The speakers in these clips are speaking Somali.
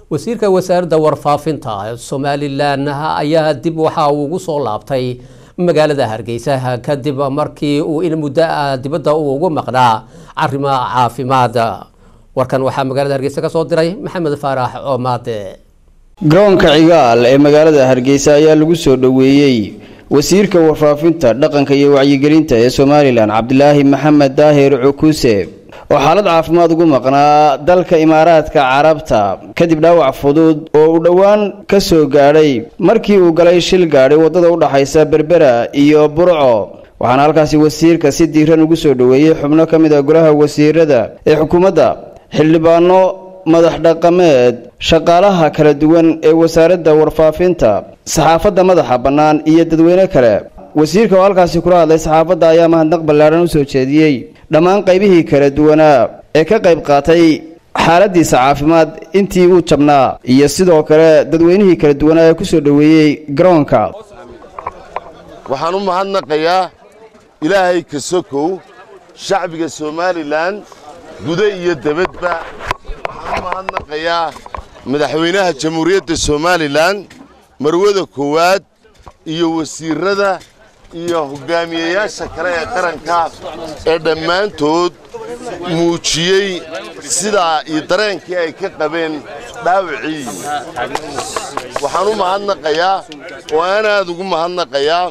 wasiirka wasaaradda warfaafinta somalilan ayaa dib waxa uu ugu soo laabtay magaalada hargeysa kadib markii uu in muddo ah dibadda uu ugu maqnaa arrimo caafimaad warkan waxaa magaalada hargeysa ka soo diray maxamed faarax oomaade garoonka cigaal ee magaalada hargeysa ayaa lagu soo dhoweeyey wasiirka warfaafinta dhaqanka iyo wacyigelinta ee somalilan cabdilaahi maxamed daahir cukuse oo xaalad caafimaad ugu maqnaa dalka imaaraadka carabta kadib dhaawac fudud oo uu dhowaan ka soo gaadhay markii uu galay shil gaadhay waddada u dhaxaysa berbera iyo burco waxaana halkaasi wasiirka si diiran ugu soo dhoweeyey xubno ka mid a golaha wasiirada ee xukuumadda xildhibaano madax dhaqameed shaqaalaha kala duwan ee wasaaradda warfaafinta saxaafadda madaxa bannaan iyo dadweyne kale wasiirka oo halkaasi kula hadlay saxaafadda ayaa mahadnaq ballaadhan u soo jeediyey dhammaan qaybihii kala duwanaa ee ka qayb qaatay xaaladiisa caafimaad intii uu jabnaa iyo sidoo kale dadweynihii kala duwanaa ee ku soo dhoweeyey garoonka waxaan u mahadnaqayaa ilaahay ka sokow shacbiga somalilan guda iyo debadba waxaan u mahadnaqayaa madaxweynaha jamhuuriyadda somalilan marwada koowaad iyo wasiirada iyo hogaamiyeyaasha kale ee qaranka ee dhammaantood muujiyey sidaa iyo dareenkii ay ka qabeen dhaawacii waxaan u mahadnaqayaa oo aan aad ugu mahadnaqayaa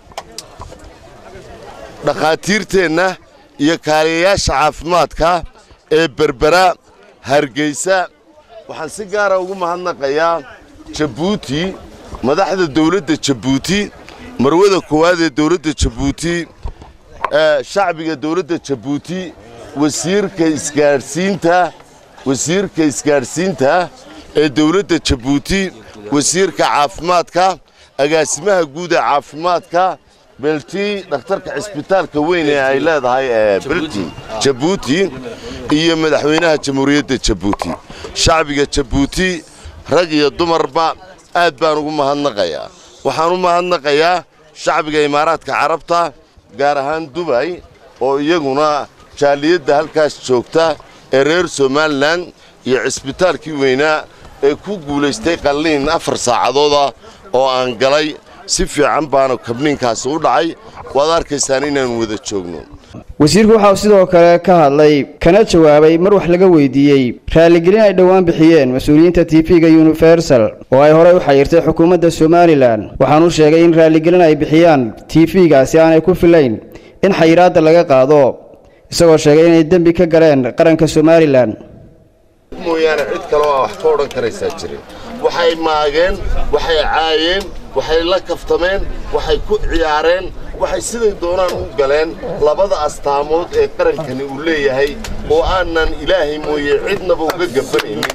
dhakhaatiirteenna iyo kaaliyayaasha caafimaadka ee berbera hargeysa waxaan si gaara ugu mahadnaqayaa jabuuti madaxda dawladda jabuuti marwada koowaad ee dawladda jabuuti shacbiga dawladda jabuuti wasiirka isgaadhsiinta wasiirka isgaadhsiinta ee dawladda jabuuti wasiirka caafimaadka agaasimaha guud ee caafimaadka belti dhakhtarka cisbitaalka weyn ee ay leedahay ee belti jabuuti iyo madaxweynaha jamhuuriyadda jabuuti shacbiga jabuuti rag iyo dumarba aad baan ugu mahadnaqayaa waxaan u mahadnaqayaa shacbiga imaaraadka carabta gaar ahaan dubay oo iyaguna jaaliyadda halkaas joogta ee reer somalilan iyo cisbitaalkii weynaa ee ku guulaystay qalliin afar saacadooda oo aan galay si fiican baana kabniinkaasi u dhacay waad arkaysaan inaan wada joogno wasiirku waxa uu sidoo kale ka hadlay kana jawaabay mar wax laga weydiiyey raaligelin ay dhowaan bixiyeen mas-uuliyiinta tv-ga universal oo ay horey u xayirtay xukuumadda somalilan waxaanuu sheegay in raaligelin ay bixiyaan tv-gaasi aanay ku filayn in xayiraadda laga qaado isagoo sheegay inay dembi ka galeen qaranka somalilan mooyaane cid kaloo a wax ka odhan karaysaa jirin waxay maageen waxay caayeen waxay la kaftameen waxay ku ciyaareen waxay siday doonaan u galeen labada astaamood ee qarankani uu leeyahay oo aanan ilaahay mooye cidnaba uga gabanaynin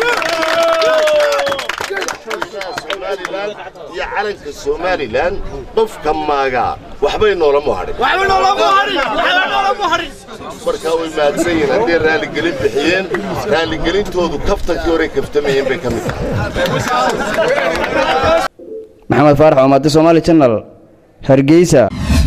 somalilan iyo calanka somalilan qofka maagaa waxbay noolama hadhin markaa way mahadsan yihiin hadday raaligelin bixiyeen raaligelintoodu kaftankii horey kaftamayeen bay ka mid tahay maxamed faarax omaade somaali janal hargeysa